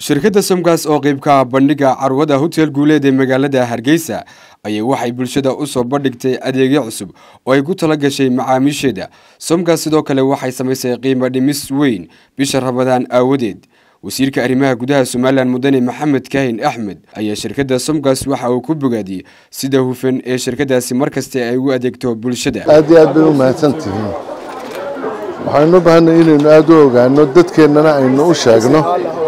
shirkadda somgas oo qeybka bandhiga carwada hotel guuleed ee magaalada hargeysa ayay waxay bulshada u soo bandhigtay adeegyo cusub oo ay ku tala gashay macaamiisheeda somgas sidoo kale waxay samaysay qiimo dhimis weyn bisha rabadaan aawadeed wasiirka arrimaha gudaha somalilan mudane maxamed kaahin axmed ayaa shirkadda somgas waxa uu ku bogaadiyey sida hufan ee shirkadaasi markasta ay u adeegto bulshada aad iyo aad bay u mahadsan tihiin waxaynu u baahanay inaynu aada u ogaano dadkeennana aynu u sheegno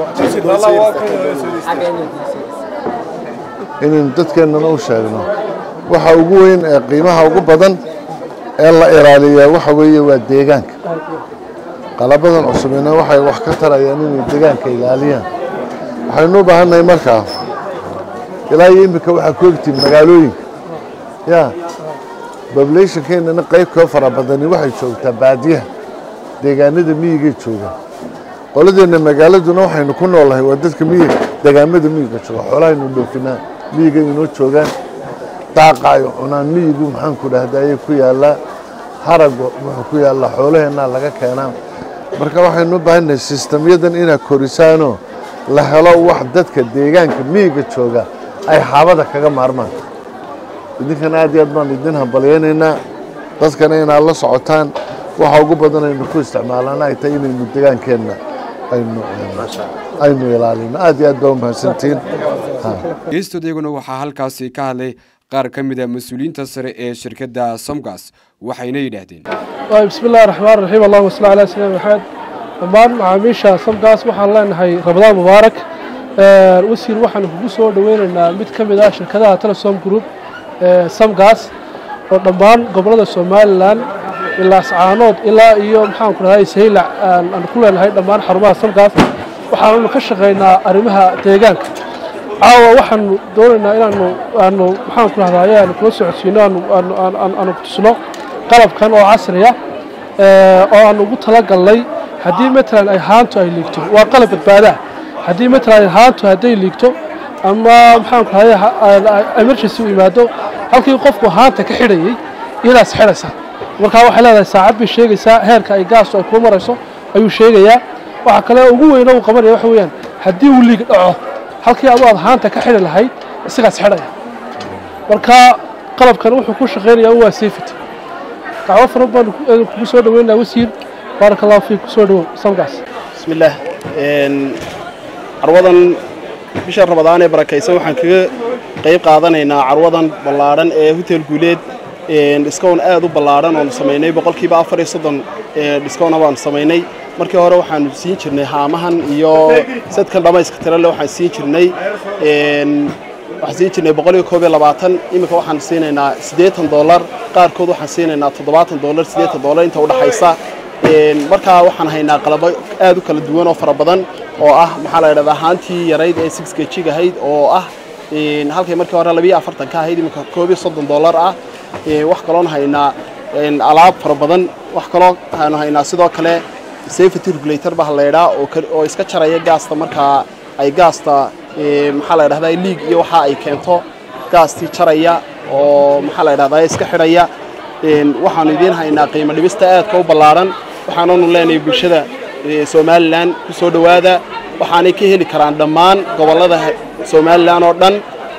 inaynu dadkeennana u sheegno waxa ugu weyn ee qiimaha ugu badan ee la ilaaliyaa waxa weeye waa deegaanka qalabadan cusubina waxay wax ka tarayaan inay deegaanka ilaaliyaan waxaynu u baahannahay markaa ilaa iyo iminka waxaa ku egtiin magaalooyinka ya bablationkeennana qayb koo fara badani waxay joogtaa baadiyaha deegaanada miyigay joogaan qoladeenna magaaladuna waxaynu ku noolahay waa dadka miyiga deegaamada miyiga jooga xoolahaynu dhoofinaa miyiga inoo joogaan daaqa ay cunaan miyigu maxaanku dhahda ayay ku yaallaa haraga wuxuu ku yaallaa xoolaheennaa laga keenaa marka waxaynu u baahannahay sistamyadan inaad korisaanoo la helo wax dadka deegaanka miyiga jooga ay xaabada kaga maarmaan idinkana aad iyo aad baan idin hambalyaynaynaa dadkana inaad la socotaan waxa ugu badan aynu ku isticmaalana ay tahay inaynu degaankeenna aynu ilaalino aad iyo aad baa u mahadsantihiin geestood iyaguna waxaa halkaasi ka hadlay qaar ka mid a mas-uuliyiinta sare ee shirkadda somgas waxayna yidhaahdeen bismi illahi raxmaan raxiim allahuma salli calaa sayidina maxamed dhammaan macaamiisha somgas waxaan leenahay ramadaan mubaarak wasiir waxaanu kugu soo dhoweynaynaa mid ka mid ah shirkadaha telesom group somgas oo dhammaan gobolada somalilan ilaa ascaanood ilaa iyo maxaanku dhahay saylac aan ku leenahay dhammaan xarumaha somgas waxaanu ka shaqaynaa arrimaha deegaanka caawa waxaanu doonaynaa inaanu aanu maxaanku dhahdaye aanu kula socodsiino aanu kutusno qalabkan oo casriya oo aanu ugu talagalnay haddii matalan ay haantu ay liigto waa qalab badbaadaa haddii matalan haantu hadday liigto ama maxaanku dhahaye emergency u yimaado halkii qofku haanta ka xidhayay iyadaas xidhaysa markaa waxay leedahay saacad bay sheegaysaa heerka ay gaastu ay kuu marayso ayuu sheegayaa waxa kale ugu weyno uu qabanaya waxa weeyaan haddii uu liig dhaco halkii adu aad haanta ka xidhi lahayd isagaas xidhaya marka qalabkan wuxuu ku shaqaynayaa waa safety dacwo fara badan kugu soo dhaweynaa wasiir baaraka allahu fiik kusoo dhawow samgaas bismillaah carwadan bisha rabadaan ee barakaysan waxaan kaga qayb qaadanaynaa carwadan ballaadhan ee hotel guuleed dhiskown aad u ballaadhan oonu samaynay boqolkiiba afar iyo soddon dhiskowna baanu samaynay markii hore waxaanu siin jirnay haamahan iyo sadkan dhammayska tirale waxaan siin jirnay waxaan siin jirnay boqol iyo koob iyo labaatan iminka waxaan siinaynaa siddeetan dollar qaarkood waxaan siinaynaa toddobaatan dollar siddeetan dollar inta udhaxaysa markaa waxaan haynaa qalabo aad u kala duwan oo fara badan oo ah maxaa la yidhahdaa haantii yarayd ee six gejig ahayd oo ah halkay markii hore labiyo afartan ka ahayd iminka koob iyo soddon dollar ah wax kaloon haynaa alaab fara badan wax kaloo aanu haynaa sidoo kale safety regulator baa laydhaa oo iska jaraya gaasta markaa ay gaasta maxaa la dhahdaa liig iyo waxa ay keento gaastii jaraya oo maxaa la dhahdaa iska xidhaya waxaanu idiin haynaa qiimo dhibista aadka u ballaadhan waxaananu leenahay bulshada somalilan ku soo dhowaada waxaanay ka heli karaan dhammaan gobollada somalilan oo dhan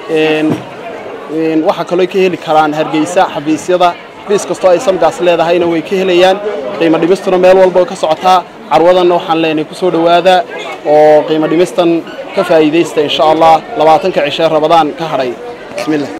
waxaa kaloo ka heli karaan hargeysa xafiisyada xafiis kastoo ay samgaas leedahayna way ka helayaan qiimo dhimistuna meel walba ka socotaa carwadanna waxaan leenahay ku soo dhowaada oo qiimo dhimistan ka faa'iidaysta insha allah labaatanka cishe rabadaan ka hadhay bismillah